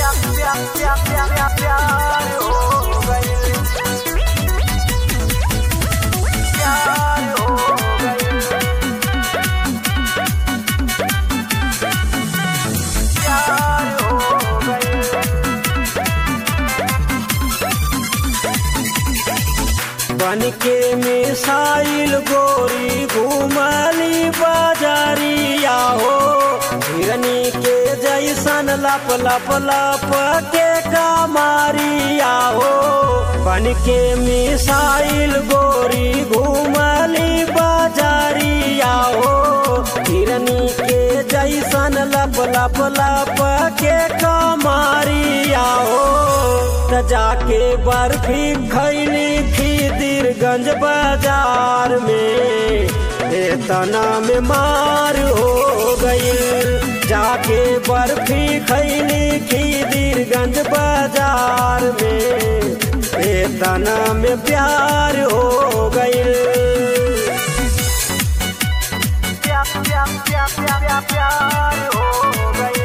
प्यार हो गइल प्यार हो गइल प्यार हो गइल बन के मिसाइल गोरी घुमली बाजारिया हो हिरनी के जैसन लप लप लप के कमारिया हो बन के मिसाइल गोरी घुमली बाजारिया हो हिरनी के जैसन लप लप लप के कमारिया हो त जाके बर्फी खैली खीदिरगंज बाजार में तना में मार हो गई जाके बर्फी खैली खीदिरगंज बाजार में तना में प्यार हो गई प्यार प्यार प्यार प्यार प्यार हो गई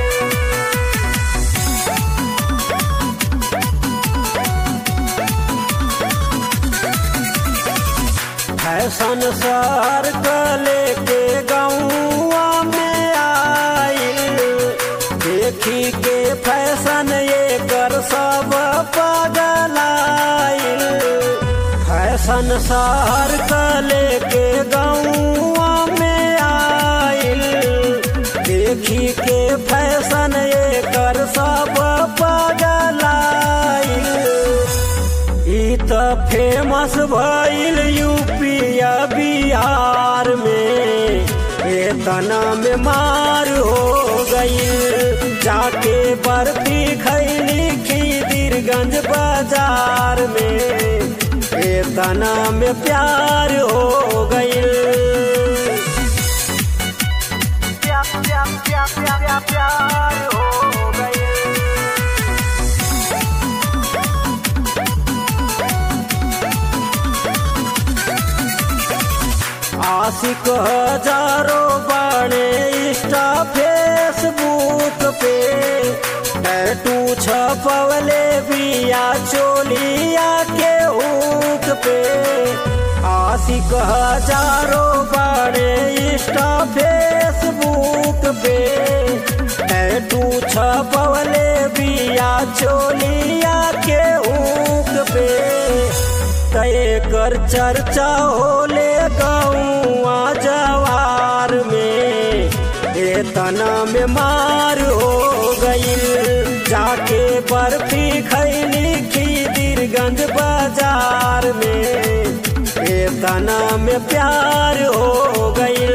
फैशन सर कले के गौआ में आइल देखी के फैशन ये कर सब पगलाइल फैशन सर कले के गौआ में आइल देखी के फैशन ये कर सब पगलाइल ई त फेमस भइल यूपिया बिहार में तना में मार हो गई जाके बर्फी खैली खीदिरगंज बाजार में तना में प्यार हो गई प्यार प्यार प्यार प्यार प्यार हो गई आशिक हजारों बड़े इंस्टा फेसबुक पे टैटू छपवले बिया चोलिया के हुक पे आशिक हजारों बड़े इंस्टा फेसबुक पे टैटू छपवले बिया चोलिया के हुक पे तय कर चर्चा होले गौआ जवार में ए तना में मार हो गई जाके बर्फी खैली खीदिरगंज बाजार में ए तना में प्यार हो गई